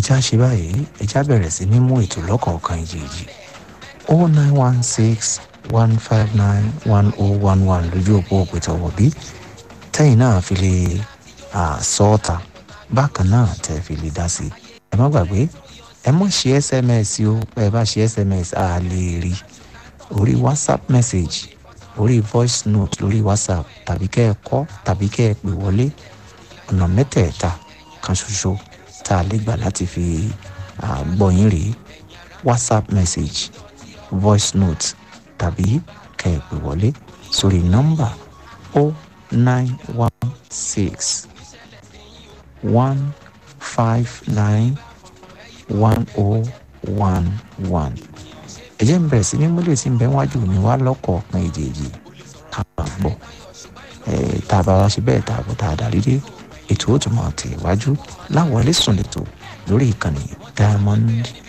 ẹja ṣe báyìí ẹja bẹ̀rẹ̀ sí ní mú ètò lọ́kọ̀ọ̀kan ìjèjì o nine one six one five nine one oh one one lójú òpó òpètọ̀wọ̀ bí tẹ́yìn náà fi lè sọ ọ́ta bákan náà tẹ́ fi lè dá sí i ẹ má gbàgbé ẹ mọ̀ ṣe sms o ẹ bá ṣe sms a lè rí orí whatsapp message orí voice note lórí whatsapp tàbí kẹ́ ẹ kọ́ tàbí kẹ́ ẹ pè wọlé ọ̀nà mẹ́tẹ̀ẹ̀ta kan ṣoṣo tá a lè gbà láti fi gbọ́ yín rèé whatsapp message voice note tàbí kẹ́ ẹ pè wọlé sórí nọ́mbà o nine one six one five nine one oh one one ẹ jẹ́ n bẹ̀rẹ̀ sí ní múlẹ̀ tí ń bẹ wájú mi wá lọ́kọ̀ọ̀kan èjèèjì ká bá gbọ́ tá a bá wá ṣe bẹ́ẹ̀ tá a bọ̀ tá a darí dé ètò ó tún máa tẹ̀ wájú láwọlé sùn lẹ́tọ̀ lórí ìkànnì diamond